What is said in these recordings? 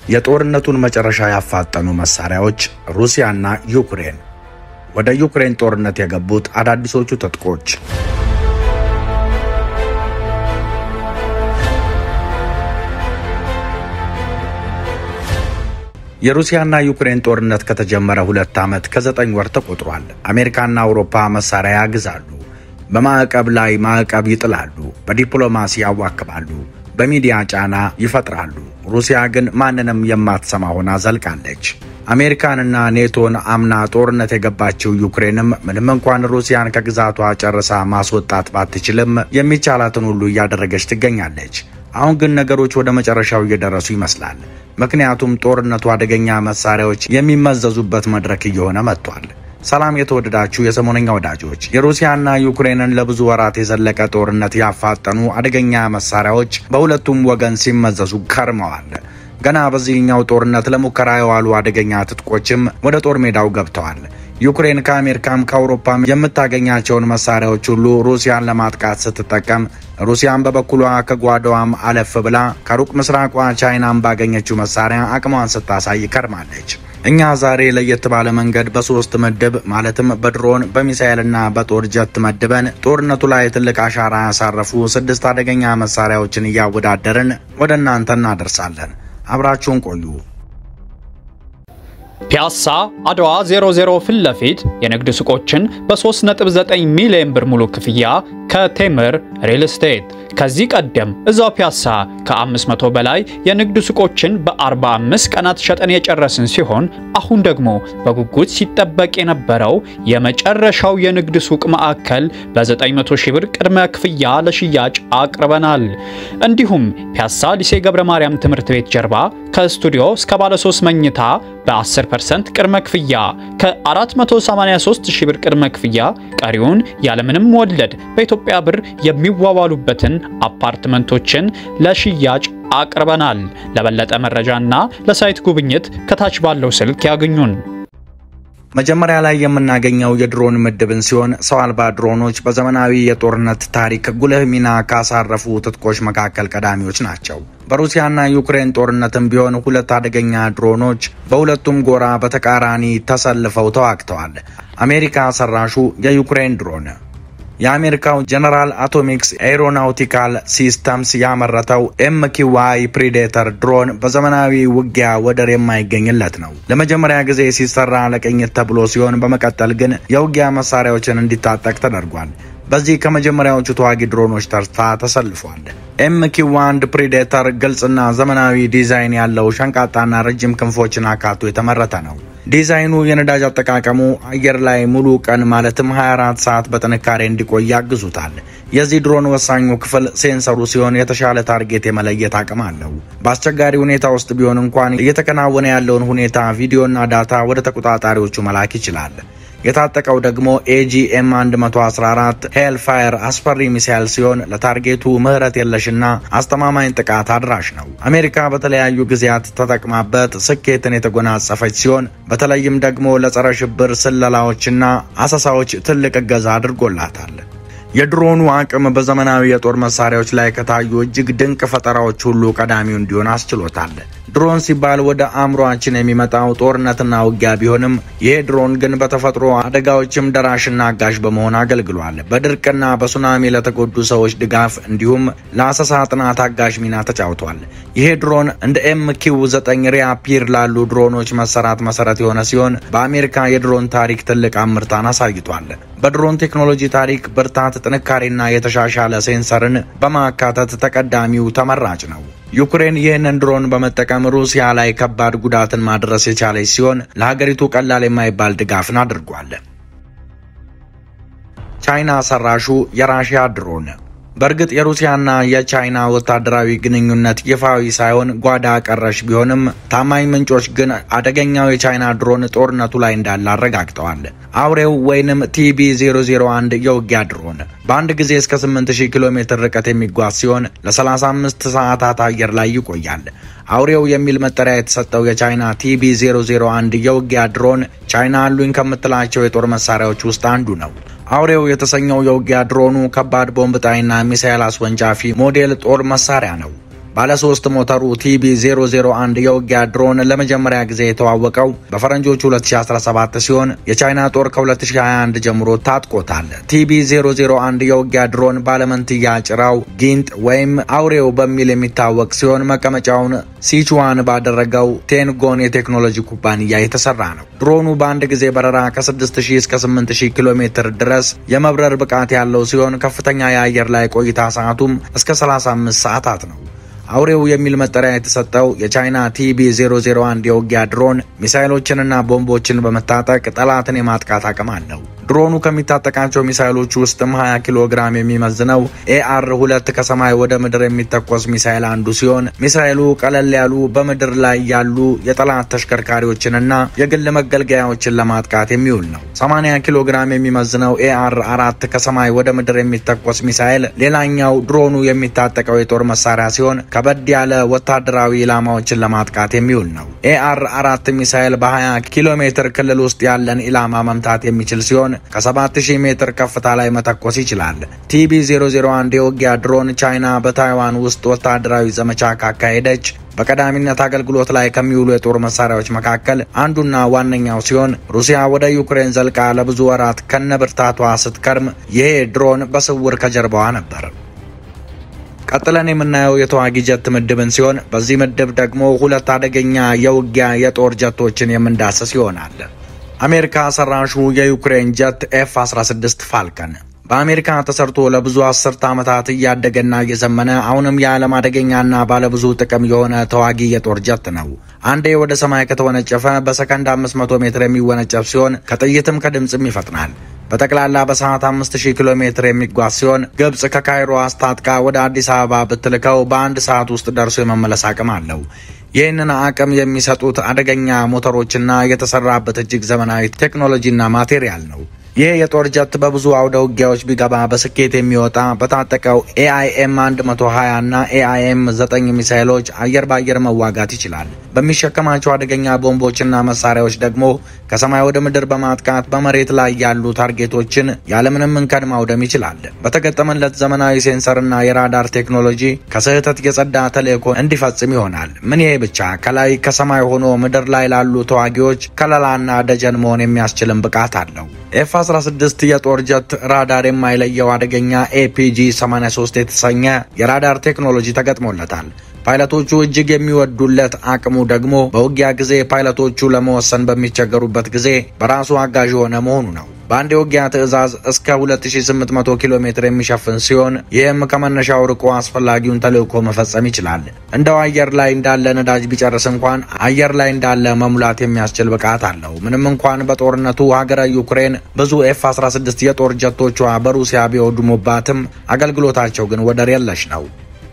የጦርነቱን መጨረሻ ያፋጠኑ መሳሪያዎች ሩሲያና ዩክሬን። ወደ ዩክሬን ጦርነት የገቡት አዳዲሶቹ ትጥቆች። የሩሲያና ዩክሬን ጦርነት ከተጀመረ ሁለት ዓመት ከዘጠኝ ወር ተቆጥሯል። አሜሪካና አውሮፓ መሳሪያ ያግዛሉ፣ በማዕቀብ ላይ ማዕቀብ ይጥላሉ፣ በዲፕሎማሲ ያዋክባሉ፣ በሚዲያ ጫና ይፈጥራሉ። ሩሲያ ግን ማንንም የማትሰማ ሆና ዘልቃለች። አሜሪካንና ኔቶን አምና ጦርነት የገባችው ዩክሬንም ምንም እንኳን ሩሲያን ከግዛቷ ጨርሳ ማስወጣት ባትችልም የሚቻላትን ሁሉ እያደረገች ትገኛለች። አሁን ግን ነገሮች ወደ መጨረሻው እየደረሱ ይመስላል። ምክንያቱም ጦርነቱ አደገኛ መሳሪያዎች የሚመዘዙበት መድረክ እየሆነ መጥቷል። ሰላም የተወደዳችሁ የሰሞነኛ ወዳጆች፣ የሩሲያና ዩክሬንን ለብዙ ወራት የዘለቀ ጦርነት ያፋጠኑ አደገኛ መሳሪያዎች በሁለቱም ወገን ሲመዘዙ ከርመዋል። ገና በዚህኛው ጦርነት ለሙከራ የዋሉ አደገኛ ትጥቆችም ወደ ጦር ሜዳው ገብተዋል። ዩክሬን ከአሜሪካም ከአውሮፓም የምታገኛቸውን መሳሪያዎች ሁሉ ሩሲያን ለማጥቃት ስትጠቀም፣ ሩሲያን በበኩሏ ከጓዳዋም አለፍ ብላ ከሩቅ ምስራቋ ቻይናም ባገኘችው መሳሪያ አቅሟን ስታሳይ ከርማለች። እኛ ዛሬ ለየት ባለ መንገድ በሶስት ምድብ ማለትም በድሮን በሚሳኤልና በጦር ጀት መድበን ጦርነቱ ላይ ትልቅ አሻራ ያሳረፉ ስድስት አደገኛ መሳሪያዎችን እያወዳደርን ወደ እናንተ እናደርሳለን። አብራችሁን ቆዩ። ፒያሳ አድዋ 00 ፊት ለፊት የንግድ ሱቆችን በ3.9 ሚሊዮን ብር ሙሉ ክፍያ ከቴምር ሪል ስቴት። ከዚህ ቀደም እዛው ፒያሳ ከ500 በላይ የንግድ ሱቆችን በ45 ቀናት ሸጠን የጨረስን ሲሆን አሁን ደግሞ በጉጉት ሲጠበቅ የነበረው የመጨረሻው የንግድ ሱቅ ማዕከል በ900 ሺህ ብር ቅድመ ክፍያ ለሽያጭ አቅርበናል። እንዲሁም ፒያሳ ሊሴ ገብረ ማርያም ትምህርት ቤት ጀርባ ከስቱዲዮ እስከ ባለ 3 መኝታ በ10% ቅድመ ክፍያ ከ483 ሺህ ብር ቅድመ ክፍያ ቀሪውን ያለምንም ወለድ በኢትዮጵያ ብር የሚዋዋሉበትን አፓርትመንቶችን ለሽያጭ አቅርበናል። ለበለጠ መረጃና ለሳይት ጉብኝት ከታች ባለው ስልክ ያግኙን። መጀመሪያ ላይ የምናገኘው የድሮን ምድብን ሲሆን ሰው አልባ ድሮኖች በዘመናዊ የጦርነት ታሪክ ጉልህ ሚና ካሳረፉ ትጥቆች መካከል ቀዳሚዎች ናቸው። በሩሲያና ዩክሬን ጦርነትም ቢሆን ሁለት አደገኛ ድሮኖች በሁለቱም ጎራ በተቃራኒ ተሰልፈው ተዋግተዋል። አሜሪካ ሰራሹ የዩክሬን ድሮን የአሜሪካው ጀነራል አቶሚክስ ኤሮናውቲካል ሲስተምስ ያመረተው ኤምኪዋይ ፕሪዴተር ድሮን በዘመናዊ ውጊያ ወደር የማይገኝለት ነው። ለመጀመሪያ ጊዜ ሲሰራ ለቅኝት ተብሎ ሲሆን በመቀጠል ግን የውጊያ መሳሪያዎችን እንዲታጠቅ ተደርጓል። በዚህ ከመጀመሪያዎቹ ተዋጊ ድሮኖች ተርታ ተሰልፏል። ኤምኪው አንድ ፕሪዴተር ግልጽና ዘመናዊ ዲዛይን ያለው ሸንቃጣና ረጅም ክንፎችን አካቶ የተመረተ ነው። ዲዛይኑ የነዳጅ አጠቃቀሙ አየር ላይ ሙሉ ቀን ማለትም 24 ሰዓት በጥንካሬ እንዲቆይ ያግዙታል። የዚህ ድሮን ወሳኙ ክፍል ሴንሰሩ ሲሆን የተሻለ ታርጌት የመለየት አቅም አለው። በአስቸጋሪ ሁኔታ ውስጥ ቢሆን እንኳን እየተከናወነ ያለውን ሁኔታ ቪዲዮና ዳታ ወደ ተቆጣጣሪዎቹ መላክ ይችላል። የታጠቀው ደግሞ ኤጂኤም 114 ሄልፋየር አስፈሪ ሚሳይል ሲሆን ለታርጌቱ ምህረት የለሽና አስተማማኝ ጥቃት አድራሽ ነው። አሜሪካ በተለያዩ ጊዜያት ተጠቅማበት ስኬትን የተጎናጸፈች ሲሆን በተለይም ደግሞ ለጸረ ሽብር ስለላዎችና አሰሳዎች ትልቅ እገዛ አድርጎላታል። የድሮኑ አቅም በዘመናዊ የጦር መሳሪያዎች ላይ ከታዩ እጅግ ድንቅ ፈጠራዎች ሁሉ ቀዳሚው እንዲሆን አስችሎታል። ድሮን ሲባል ወደ አእምሯችን የሚመጣው ጦርነትና ውጊያ ቢሆንም ይሄ ድሮን ግን በተፈጥሮ አደጋዎችም ደራሽና አጋዥ በመሆን አገልግሏል። በድርቅና በሱናሚ ለተጎዱ ሰዎች ድጋፍ እንዲሁም ለአሰሳ ጥናት አጋዥ ሚና ተጫውቷል። ይሄ ድሮን እንደ ኤምኪው 9 ሪያፒር ላሉ ድሮኖች መሰራት መሰረት የሆነ ሲሆን በአሜሪካ የድሮን ታሪክ ትልቅ አምርታን አሳይቷል። በድሮን ቴክኖሎጂ ታሪክ ብርታት፣ ጥንካሬና የተሻሻለ ሴንሰርን በማካተት ተቀዳሚው ተመራጭ ነው። ዩክሬን ይህንን ድሮን በመጠቀም ሩሲያ ላይ ከባድ ጉዳትን ማድረስ የቻለች ሲሆን ለሀገሪቱ ቀላል የማይባል ድጋፍን አድርጓል። ቻይና ሰራሹ የራሽያ ድሮን በእርግጥ የሩሲያና የቻይና ወታደራዊ ግንኙነት ይፋዊ ሳይሆን ጓዳ ቀረሽ ቢሆንም ታማኝ ምንጮች ግን አደገኛው የቻይና ድሮን ጦርነቱ ላይ እንዳለ አረጋግጠዋል። አውሬው ወይንም ቲቢ 001 የውጊያ ድሮን በአንድ ጊዜ እስከ 8000 ኪሎ ሜትር ርቀት የሚጓዝ ሲሆን ለ35 ሰዓታት አየር ላይ ይቆያል። አውሬው የሚል መጠሪያ የተሰጠው የቻይና ቲቢ 001 የውጊያ ድሮን ቻይና አሉኝ ከምትላቸው የጦር መሳሪያዎች ውስጥ አንዱ ነው። አውሬው የተሰኘው የውጊያ ድሮኑ ከባድ ቦምብ ጣይና ሚሳኤል አስወንጫፊ ሞዴል ጦር መሳሪያ ነው። ባለሶስት ሞተሩ ቲቢ 001 የውጊያ ድሮን ለመጀመሪያ ጊዜ የተዋወቀው በፈረንጆቹ 2017 ሲሆን የቻይና ጦር ከ2021 ጀምሮ ታጥቆታል። ቲቢ 001 የውጊያ ድሮን ባለመንትያ ጭራው ጊንጥ ወይም አውሬው በሚል የሚታወቅ ሲሆን መቀመጫውን ሲቹዋን ባደረገው ቴንጎን የቴክኖሎጂ ኩባንያ የተሰራ ነው። ድሮኑ በአንድ ጊዜ በረራ ከ6000 እስከ 8000 ኪሎ ሜትር ድረስ የመብረር ብቃት ያለው ሲሆን ከፍተኛ የአየር ላይ ቆይታ ሰዓቱም እስከ 35 ሰዓታት ነው። አውሬው የሚል መጠሪያ የተሰጠው የቻይና ቲቢ 001 የውጊያ ድሮን ሚሳይሎችንና ቦምቦችን በመታጠቅ ጠላትን የማጥቃት አቅም አለው። ድሮኑ ከሚታጠቃቸው ሚሳይሎች ውስጥም 20 ኪሎ ግራም የሚመዝነው ኤአር ሁለት ከሰማይ ወደ ምድር የሚተኮስ ሚሳይል አንዱ ሲሆን ሚሳይሉ ቀለል ያሉ በምድር ላይ ያሉ የጠላት ተሽከርካሪዎችንና የግል መገልገያዎችን ለማጥቃት የሚውል ነው። 80 ኪሎ ግራም የሚመዝነው ኤአር አራት ከሰማይ ወደ ምድር የሚተኮስ ሚሳይል ሌላኛው ድሮኑ የሚታጠቀው የጦር መሳሪያ ሲሆን ከበድ ያለ ወታደራዊ ኢላማዎችን ለማጥቃት የሚውል ነው። ኤአር አራት ሚሳይል በ20 ኪሎ ሜትር ክልል ውስጥ ያለን ኢላማ መምታት የሚችል ሲሆን ከ7000 ሜትር ከፍታ ላይ መተኮስ ይችላል። ቲቢ 001 የውጊያ ድሮን ቻይና በታይዋን ውስጥ ወታደራዊ ዘመቻ ካካሄደች በቀዳሚነት አገልግሎት ላይ ከሚውሉ የጦር መሳሪያዎች መካከል አንዱና ዋነኛው ሲሆን ሩሲያ ወደ ዩክሬን ዘልቃ ለብዙ ወራት ከነብርታቷ ስትከርም ይሄ ድሮን በስውር ከጀርባዋ ነበር። ቀጥለን የምናየው የተዋጊ ጀት ምድብን ሲሆን በዚህ ምድብ ደግሞ ሁለት አደገኛ የውጊያ የጦር ጀቶችን የምንዳሰስ ይሆናል። አሜሪካ ሰራሹ የዩክሬን ጀት ኤፍ 16 ፋልከን በአሜሪካ ተሰርቶ ለብዙ አስርተ ዓመታት እያደገና እየዘመነ አሁንም የዓለም አደገኛና ባለብዙ ጥቅም የሆነ ተዋጊ የጦር ጀት ነው። አንዴ ወደ ሰማይ ከተወነጨፈ በሰከንድ 500 ሜትር የሚወነጨፍ ሲሆን ከጥይትም ከድምፅም ይፈጥናል። በጠቅላላ በሰዓት 5000 ኪሎ ሜትር የሚጓዝ ሲሆን ግብፅ ከካይሮ አስታጥቃ ወደ አዲስ አበባ ብትልከው በአንድ ሰዓት ውስጥ ደርሶ የመመለስ አቅም አለው። ይህንን አቅም የሚሰጡት አደገኛ ሞተሮችና የተሰራበት እጅግ ዘመናዊ ቴክኖሎጂና ማቴሪያል ነው። ይህ የጦር ጀት በብዙ አውደ ውጊያዎች ቢገባ በስኬት የሚወጣ በታጠቀው ኤአይኤም 120 እና ኤአይኤም 9 ሚሳይሎች አየር በአየር መዋጋት ይችላል። በሚሸከማቸው አደገኛ ቦምቦችና መሳሪያዎች ደግሞ ከሰማይ ወደ ምድር በማጥቃት በመሬት ላይ ያሉ ታርጌቶችን ያለምንም እንከን ማውደም ይችላል። በተገጠመለት ዘመናዊ ሴንሰርና የራዳር ቴክኖሎጂ ከስህተት የጸዳ ተልዕኮ እንዲፈጽም ይሆናል። ምን ይሄ ብቻ ከላይ ከሰማይ ሆኖ ምድር ላይ ላሉ ተዋጊዎች ከለላና ደጀን መሆን የሚያስችልን ብቃት አለው። ኤፍ 16 የጦር ጀት ራዳር የማይለየው አደገኛ ኤፒጂ 83 የተሰኘ የራዳር ቴክኖሎጂ ተገጥሞለታል። ፓይለቶቹ እጅግ የሚወዱለት አቅሙ ደግሞ በውጊያ ጊዜ ፓይለቶቹ ለመወሰን በሚቸገሩበት ጊዜ በራሱ አጋዥ የሆነ መሆኑ ነው። በአንድ የውጊያ ትዕዛዝ እስከ 2800 ኪሎ ሜትር የሚሸፍን ሲሆን ይህም ከመነሻው ርቆ አስፈላጊውን ተልዕኮ መፈጸም ይችላል። እንደው አየር ላይ እንዳለ ነዳጅ ቢጨርስ እንኳን አየር ላይ እንዳለ መሙላት የሚያስችል ብቃት አለው። ምንም እንኳን በጦርነቱ ሀገረ ዩክሬን ብዙ ኤፍ 16 የጦር ጀቶቿ በሩሲያ ቢወድሙባትም አገልግሎታቸው ግን ወደር የለሽ ነው።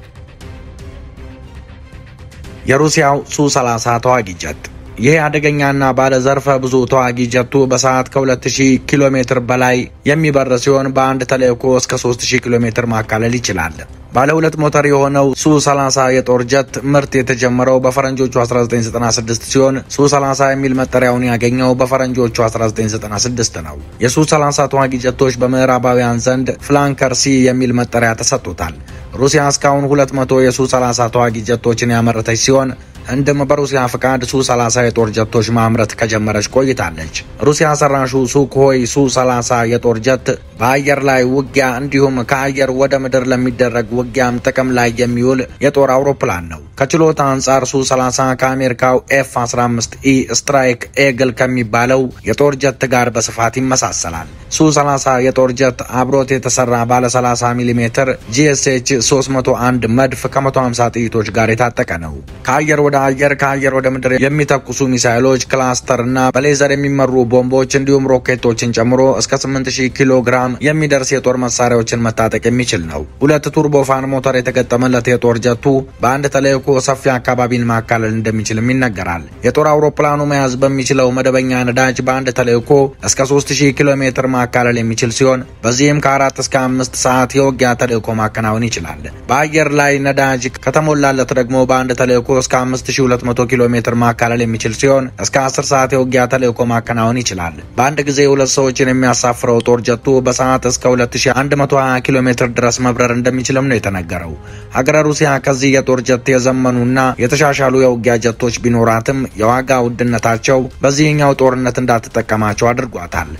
የሩሲያው ሱ 30 ተዋጊ ጀት ይህ አደገኛና ባለ ዘርፈ ብዙ ተዋጊ ጀቱ በሰዓት ከ2000 ኪሎ ሜትር በላይ የሚበር ሲሆን በአንድ ተልዕኮ እስከ 3000 ኪሎ ሜትር ማካለል ይችላል። ባለ ሁለት ሞተር የሆነው ሱ 30 የጦር ጀት ምርት የተጀመረው በፈረንጆቹ 1996 ሲሆን ሱ 30 የሚል መጠሪያውን ያገኘው በፈረንጆቹ 1996 ነው። የሱ 30 ተዋጊ ጀቶች በምዕራባውያን ዘንድ ፍላንከር ሲ የሚል መጠሪያ ተሰጥቶታል። ሩሲያ እስካሁን 200 የሱ 30 ተዋጊ ጀቶችን ያመረተች ሲሆን ህንድም በሩሲያ ፍቃድ ሱ 30 የጦር ጀቶች ማምረት ከጀመረች ቆይታለች። ሩሲያ ሰራሹ ሱኮይ ሱ 30 የጦር ጀት በአየር ላይ ውጊያ እንዲሁም ከአየር ወደ ምድር ለሚደረግ ውጊያም ጥቅም ላይ የሚውል የጦር አውሮፕላን ነው። ከችሎታ አንጻር ሱ 30 ከአሜሪካው ኤፍ 15 ኢ ስትራይክ ኤግል ከሚባለው የጦር ጀት ጋር በስፋት ይመሳሰላል። ሱ 30 የጦር ጀት አብሮት የተሰራ ባለ 30 ሚሜ ጂኤስኤች 301 መድፍ ከ150 ጥይቶች ጋር የታጠቀ ነው። ከአየር ወደ አየር ከአየር ወደ ምድር የሚተኩሱ ሚሳይሎች፣ ክላስተር እና በሌዘር የሚመሩ ቦምቦች እንዲሁም ሮኬቶችን ጨምሮ እስከ 8000 ኪሎ ግራም የሚደርስ የጦር መሳሪያዎችን መታጠቅ የሚችል ነው። ሁለት ቱርቦፋን ሞተር የተገጠመለት የጦር ጀቱ በአንድ ተልዕኮ ሰፊ አካባቢን ማካለል እንደሚችልም ይነገራል። የጦር አውሮፕላኑ መያዝ በሚችለው መደበኛ ነዳጅ በአንድ ተልዕኮ እስከ 3000 ኪሎ ሜትር ማካለል የሚችል ሲሆን በዚህም ከአራት እስከ አምስት ሰዓት የውጊያ ተልዕኮ ማከናወን ይችላል። በአየር ላይ ነዳጅ ከተሞላለት ደግሞ በአንድ ተልዕኮ እስከ 5200 ኪሎ ሜትር ማካለል የሚችል ሲሆን እስከ 10 ሰዓት የውጊያ ተልዕኮ ማከናወን ይችላል። በአንድ ጊዜ ሁለት ሰዎችን የሚያሳፍረው ጦር ጀቱ በሰዓት እስከ 2120 ኪሎ ሜትር ድረስ መብረር እንደሚችልም ነው የተነገረው። ሀገረ ሩሲያ ከዚህ የጦር ጀት የዘመኑና የተሻሻሉ የውጊያ ጀቶች ቢኖራትም የዋጋ ውድነታቸው በዚህኛው ጦርነት እንዳትጠቀማቸው አድርጓታል።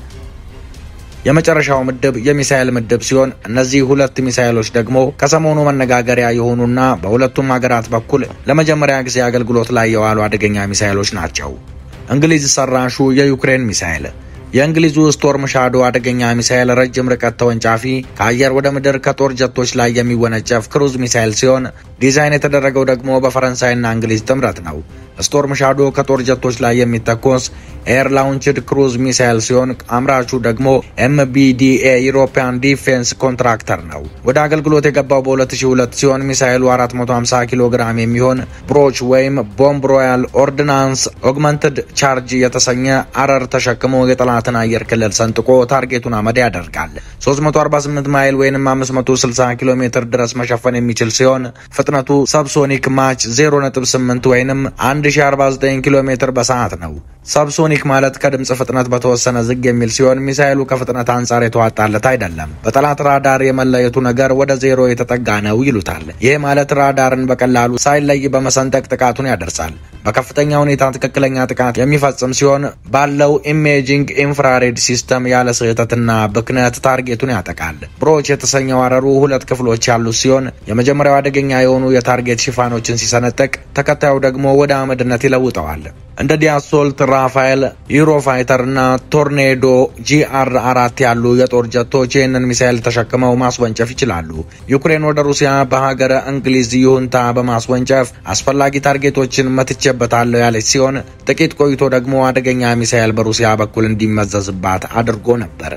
የመጨረሻው ምድብ የሚሳኤል ምድብ ሲሆን እነዚህ ሁለት ሚሳኤሎች ደግሞ ከሰሞኑ መነጋገሪያ የሆኑና በሁለቱም ሀገራት በኩል ለመጀመሪያ ጊዜ አገልግሎት ላይ የዋሉ አደገኛ ሚሳኤሎች ናቸው። እንግሊዝ ሰራሹ የዩክሬን ሚሳኤል የእንግሊዙ ስቶርም ሻዶ አደገኛ ሚሳኤል ረጅም ርቀት ተወንጫፊ ከአየር ወደ ምድር ከጦር ጀቶች ላይ የሚወነጨፍ ክሩዝ ሚሳኤል ሲሆን ዲዛይን የተደረገው ደግሞ በፈረንሳይና እንግሊዝ ጥምረት ነው። ስቶርም ሻዶ ከጦር ጀቶች ላይ የሚተኮስ ኤር ላውንችድ ክሩዝ ሚሳኤል ሲሆን አምራቹ ደግሞ ኤምቢዲኤ ዩሮፒያን ዲፌንስ ኮንትራክተር ነው። ወደ አገልግሎት የገባው በ2002 ሲሆን ሚሳኤሉ 450 ኪሎ ግራም የሚሆን ብሮች ወይም ቦምብ ሮያል ኦርዲናንስ ኦግመንትድ ቻርጅ የተሰኘ አረር ተሸክሞ የጠላትን አየር ክልል ሰንጥቆ ታርጌቱን አመድ ያደርጋል። 348 ማይል ወይም 560 ኪሎ ሜትር ድረስ መሸፈን የሚችል ሲሆን ፍጥነቱ ሰብሶኒክ ማች 0.8 ወይም 1049 ኪሎ ሜትር በሰዓት ነው። ሰብሶኒክ ማለት ከድምፅ ፍጥነት በተወሰነ ዝግ የሚል ሲሆን ሚሳኤሉ ከፍጥነት አንጻር የተዋጣለት አይደለም። በጠላት ራዳር የመለየቱ ነገር ወደ ዜሮ የተጠጋ ነው ይሉታል። ይህ ማለት ራዳርን በቀላሉ ሳይለይ በመሰንጠቅ ጥቃቱን ያደርሳል። በከፍተኛ ሁኔታ ትክክለኛ ጥቃት የሚፈጽም ሲሆን ባለው ኢሜጂንግ ኢንፍራሬድ ሲስተም ያለ ስህተትና ብክነት ታርጌቱን ያጠቃል። ብሮች የተሰኘው አረሩ ሁለት ክፍሎች ያሉት ሲሆን የመጀመሪያው አደገኛ የሆኑ የታርጌት ሽፋኖችን ሲሰነጥቅ፣ ተከታዩ ደግሞ ወደ አመድነት ይለውጠዋል። እንደ ዲያሶልት፣ ራፋኤል፣ ዩሮፋይተር እና ቶርኔዶ ጂአር አራት ያሉ የጦር ጀቶች ይህንን ሚሳኤል ተሸክመው ማስወንጨፍ ይችላሉ። ዩክሬን ወደ ሩሲያ በሀገረ እንግሊዝ ይሁንታ በማስወንጨፍ አስፈላጊ ታርጌቶችን መትቼበታለሁ ያለች ሲሆን ጥቂት ቆይቶ ደግሞ አደገኛ ሚሳኤል በሩሲያ በኩል እንዲመዘዝባት አድርጎ ነበር።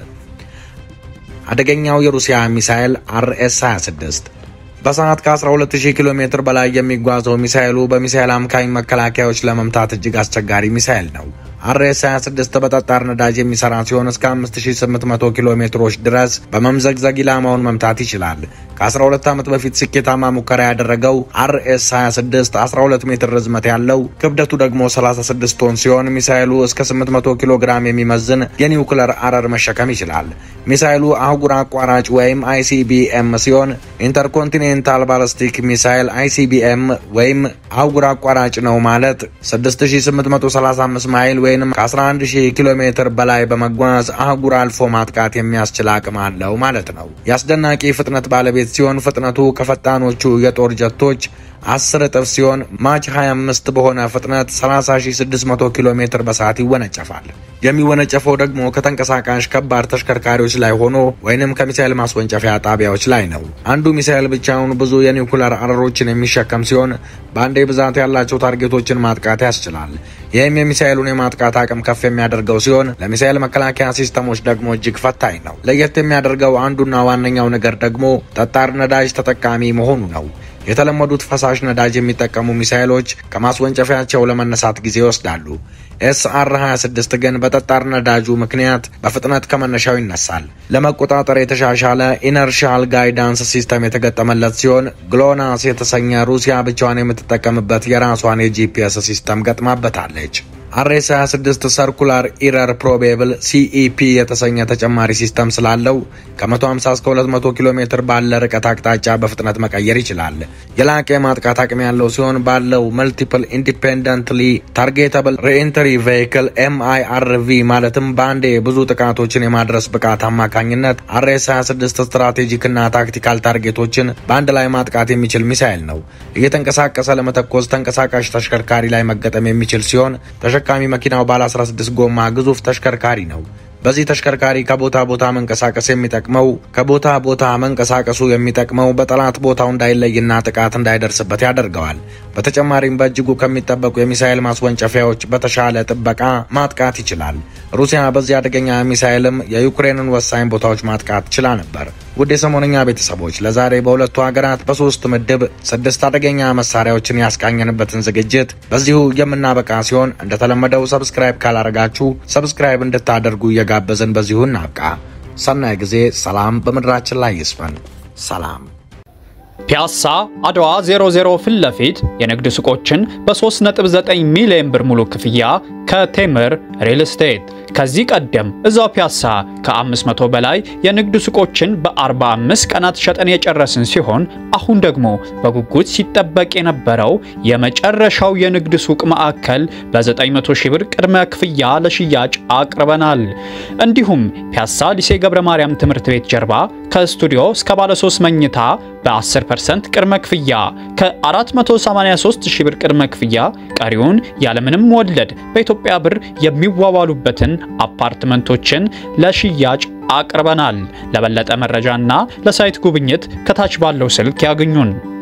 አደገኛው የሩሲያ ሚሳኤል አርኤስ 26 በሰዓት ከ12000 ኪሎ ሜትር በላይ የሚጓዘው ሚሳኤሉ በሚሳኤል አምካኝ መከላከያዎች ለመምታት እጅግ አስቸጋሪ ሚሳኤል ነው። አርኤስ 26 በጠጣር ነዳጅ የሚሰራ ሲሆን እስከ 5800 ኪሎ ሜትሮች ድረስ በመምዘግዘግ ኢላማውን መምታት ይችላል። ከ12 ዓመት በፊት ስኬታማ ሙከራ ያደረገው አርኤስ 26 12 ሜትር ርዝመት ያለው ክብደቱ ደግሞ 36 ቶን ሲሆን ሚሳኤሉ እስከ 800 ኪሎ ግራም የሚመዝን የኒውክለር አረር መሸከም ይችላል። ሚሳኤሉ አህጉር አቋራጭ ወይም አይሲቢኤም ሲሆን ኢንተርኮንቲኔንታል ባላስቲክ ሚሳኤል አይሲቢኤም ወይም አህጉር አቋራጭ ነው ማለት 6835 ማይል ወይም ከ11000 ኪሎ ሜትር በላይ በመጓዝ አህጉር አልፎ ማጥቃት የሚያስችል አቅም አለው ማለት ነው። የአስደናቂ ፍጥነት ባለቤት ሲሆን ፍጥነቱ ከፈጣኖቹ የጦር ጀቶች 10 እጥፍ ሲሆን ማች 25 በሆነ ፍጥነት 30600 ኪሎ ሜትር በሰዓት ይወነጨፋል። የሚወነጨፈው ደግሞ ከተንቀሳቃሽ ከባድ ተሽከርካሪዎች ላይ ሆኖ ወይንም ከሚሳኤል ማስወንጨፊያ ጣቢያዎች ላይ ነው። አንዱ ሚሳኤል ብቻውን ብዙ የኒውክለር አረሮችን የሚሸከም ሲሆን በአንዴ ብዛት ያላቸው ታርጌቶችን ማጥቃት ያስችላል። ይህም የሚሳኤሉን የማጥቃት አቅም ከፍ የሚያደርገው ሲሆን ለሚሳኤል መከላከያ ሲስተሞች ደግሞ እጅግ ፈታኝ ነው። ለየት የሚያደርገው አንዱና ዋነኛው ነገር ደግሞ ጠጣር ነዳጅ ተጠቃሚ መሆኑ ነው። የተለመዱት ፈሳሽ ነዳጅ የሚጠቀሙ ሚሳኤሎች ከማስወንጨፊያቸው ለመነሳት ጊዜ ይወስዳሉ። ኤስአር 26 ግን በጠጣር ነዳጁ ምክንያት በፍጥነት ከመነሻው ይነሳል። ለመቆጣጠር የተሻሻለ ኢነርሻል ጋይዳንስ ሲስተም የተገጠመለት ሲሆን ግሎናስ የተሰኘ ሩሲያ ብቻዋን የምትጠቀምበት የራሷን የጂፒኤስ ሲስተም ገጥማበታለች። አርኤስ 26 ሰርኩላር ኢረር ፕሮቤብል ሲኢፒ የተሰኘ ተጨማሪ ሲስተም ስላለው ከ150 እስከ 200 ኪሎ ሜትር ባለ ርቀት አቅጣጫ በፍጥነት መቀየር ይችላል። የላቀ የማጥቃት አቅም ያለው ሲሆን ባለው መልቲፕል ኢንዲፔንደንትሊ ታርጌተብል ሪኢንትሪ ቬይክል ኤምአይአርቪ ማለትም በአንዴ ብዙ ጥቃቶችን የማድረስ ብቃት አማካኝነት አርኤስ 26 ስትራቴጂክና ታክቲካል ታርጌቶችን በአንድ ላይ ማጥቃት የሚችል ሚሳይል ነው። እየተንቀሳቀሰ ለመተኮስ ተንቀሳቃሽ ተሽከርካሪ ላይ መገጠም የሚችል ሲሆን ተሸካሚ መኪናው ባለ 16 ጎማ ግዙፍ ተሽከርካሪ ነው። በዚህ ተሽከርካሪ ከቦታ ቦታ መንቀሳቀስ የሚጠቅመው ከቦታ ቦታ መንቀሳቀሱ የሚጠቅመው በጠላት ቦታው እንዳይለይና ጥቃት እንዳይደርስበት ያደርገዋል። በተጨማሪም በእጅጉ ከሚጠበቁ የሚሳኤል ማስወንጨፊያዎች በተሻለ ጥበቃ ማጥቃት ይችላል። ሩሲያ በዚህ አደገኛ ሚሳኤልም የዩክሬንን ወሳኝ ቦታዎች ማጥቃት ችላ ነበር። ውድ የሰሞነኛ ቤተሰቦች ለዛሬ በሁለቱ ሀገራት በሶስት ምድብ ስድስት አደገኛ መሳሪያዎችን ያስቃኘንበትን ዝግጅት በዚሁ የምናበቃ ሲሆን እንደተለመደው ሰብስክራይብ ካላረጋችሁ ሰብስክራይብ እንድታደርጉ እየጋበዝን በዚሁ እናብቃ። ሰናይ ጊዜ። ሰላም በምድራችን ላይ ይስፈን። ሰላም ፒያሳ አድዋ 00 ፊት ለፊት የንግድ ሱቆችን በ3.9 ሚሊዮን ብር ሙሉ ክፍያ ከቴምር ሪል ስቴት። ከዚህ ቀደም እዛው ፒያሳ ከ500 በላይ የንግድ ሱቆችን በ45 ቀናት ሸጠን የጨረስን ሲሆን አሁን ደግሞ በጉጉት ሲጠበቅ የነበረው የመጨረሻው የንግድ ሱቅ ማዕከል በ900 ሺህ ብር ቅድመ ክፍያ ለሽያጭ አቅርበናል። እንዲሁም ፒያሳ ሊሴ ገብረ ማርያም ትምህርት ቤት ጀርባ ከስቱዲዮ እስከ ባለ 3 መኝታ በ10% ቅድመ ክፍያ ከ483 ሺህ ብር ቅድመ ክፍያ ቀሪውን ያለምንም ወለድ በኢትዮጵያ ብር የሚዋዋሉበትን አፓርትመንቶችን ለሽያጭ አቅርበናል። ለበለጠ መረጃና ለሳይት ጉብኝት ከታች ባለው ስልክ ያግኙን።